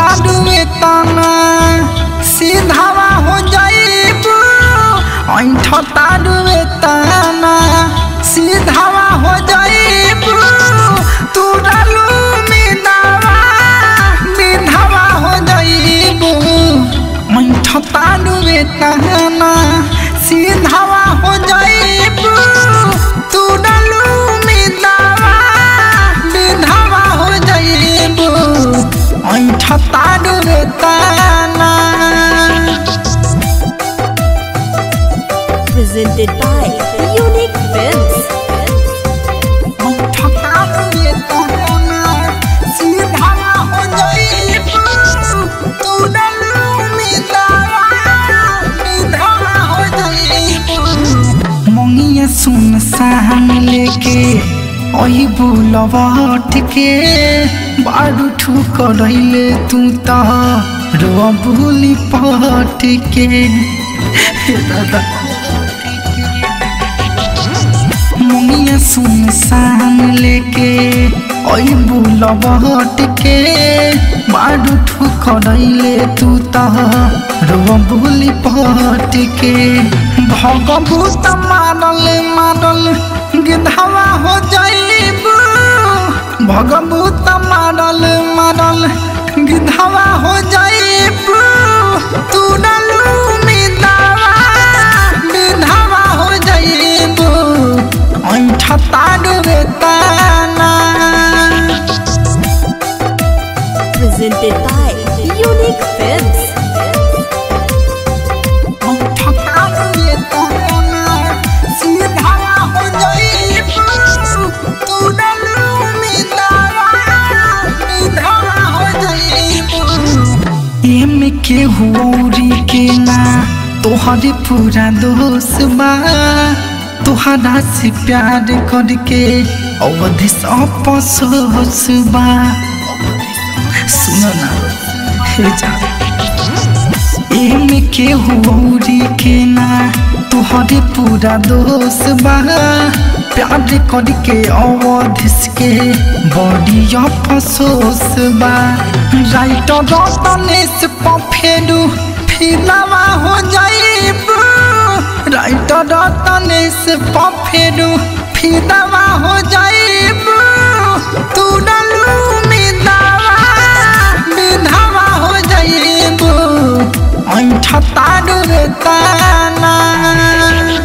तारुए तना सीधावा हो जाइबू ऐठ तारुए तना सीधावा हो जाइबू तू डालू मिदावा विधवा हो जाइबू ऐठ तारुए तना सीधावा हो जाइबू तू डालू मिदावा विधवा हो जाइबू ऐठ तारुए तना Presented by Unique Films. मंगिया सुन सहन लेके ओही बुलवट के बारू ठुक रहिले तू त रो भूली पट के हे दादा मुनिया सुन सान लेके ओई बुलबट के बाडू ठुकरैले तू त रो बुली पट के भगभूत मारल मारल गिधावा हो जाइबू भगभूत मारल मारल गिधावा हो जाइबू तू डालू मिदावा विधवा हो जाइबू ऐठ तारुए ताना Presented by Unique Films. ऐठ तारुए ताना सीधावा हो जाइबू तू डालू मिदावा विधवा हो जाइबू एमे के हुरी के ना तोहरे पूरा दोष बा तोहरा से प्यार करके अवधि अपसोस बा सुन ना हे जा एमे के हुरी के ना तोहरे पूरा दोष बा प्यार करके अवधिस के बड़ी अफसोस बा राइटर रतनेश पफेरू फिलावा हो जाइबू राइटर रतनेश पफेरू फिलावा हो जाइबू तू डालू मिदावा विधवा हो जाइबू ऐठ